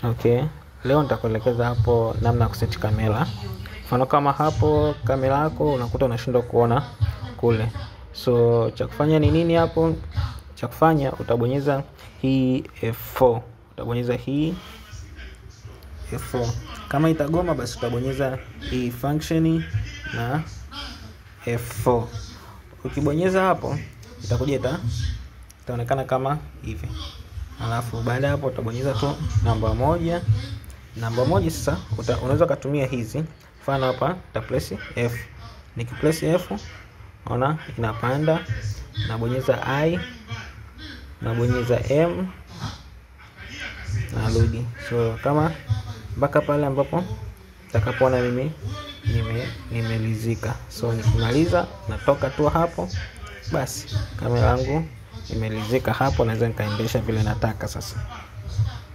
Okay, leo nitakuelekeza hapo namna ya kuseti kamera. Mfano kama hapo kamera yako unakuta unashindwa kuona kule, so cha kufanya ni nini hapo? Cha kufanya utabonyeza hii F4, utabonyeza hii F4. Kama itagoma basi utabonyeza hii function na F4. Ukibonyeza hapo itakuja ita itaonekana kama hivi, alafu baada ya hapo utabonyeza tu namba moja. Namba moja sasa uta, unaweza ukatumia hizi, mfano hapa ta press F. Nikipress F ona inapanda, nabonyeza I, nabonyeza M, narudi. So kama mpaka pale ambapo takapoona mimi nime nimelizika. So nikimaliza natoka tu hapo, basi kamera yangu imelizika hapo, naweza nikaendesha vile nataka sasa.